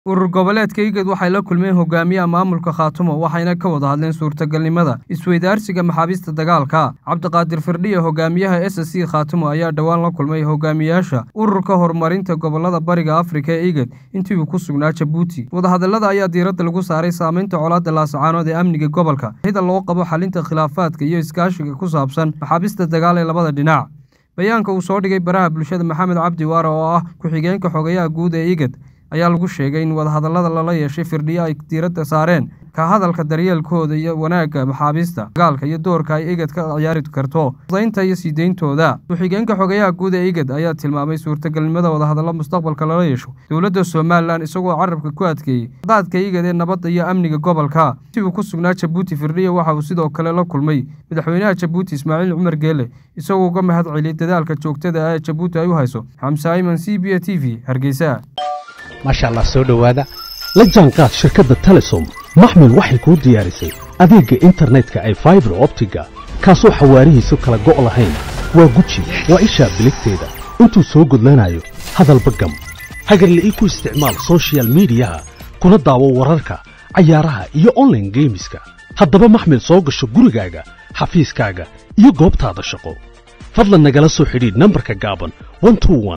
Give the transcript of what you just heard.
urur goboleedka igad waxay la kulmeen hogaamiyaha maamulka khaatumo waxayna ka wada hadleen suurtagalnimada isweydaarsiga maxaabiista dagaalka cabdiqaadir firdhiya hogaamiyaha s c khaatumo ayaa dhowaan la kulmay hogaamiyaasha ururka horumarinta gobolada bariga afrika ee igad intii uu ku sugnaa jabuuti wadahadallada ayaa diiradda lagu saaray saamaynta colaadda laasacaanood ee amniga gobolka hida loo qabo xalinta khilaafaadka iyo iskaashiga ku saabsan maxaabiista dagaal ee labada dhinac bayaanka uu soo dhigay baraha bulshada maxamed cabdi waare oo ah ku-xigeenka xogayaha guud ee igad ayaa lagu sheegay in wadahadallada lala yeeshay firdhiyo ay diiradda saareen ka hadalka daryeelkooda iyo wanaagga maxaabiista dagaalka iyo doorka ay igad ka ciyaari karto daynta iyo sii deyntooda ku-xigeenka xogayaha guud ee igad ayaa tilmaamay suurtagalnimada wadahadallo mustaqbalka lala yeesho dowladda somalilan isagoo carabka ku adkeeyey daadka igad ee nabadda iyo amniga gobolka si uu ku sugnaa jabuuti firdhiyo waxa uu sidoo kale la kulmay madaxweynaha jabuuti ismaaciil cumar geele isagoo uga mahad celiyey dadaalka joogtada ah ee jabuuti ay u hayso xamse ayman c b a t v hargeysa maasha allah soo dhowaada la jaanqaad shirkadda telesom maxmil waxay kuu diyaarisay adeegga internetka ay faibar optiga kaasoo xawaarihiisu kala go' lahayn waa guji waa ishaa biligteeda intuu soo gudlanayo hadalba gam hagarla ii ku isticmaal sochial midiyaha kuna daawo wararka cayaaraha iyo onlaine geemiska haddaba maxmil soo gasho gurigaaga xafiiskaaga iyo goobtaada shaqo fadlan nagala soo xidhiidh nambarka gaaban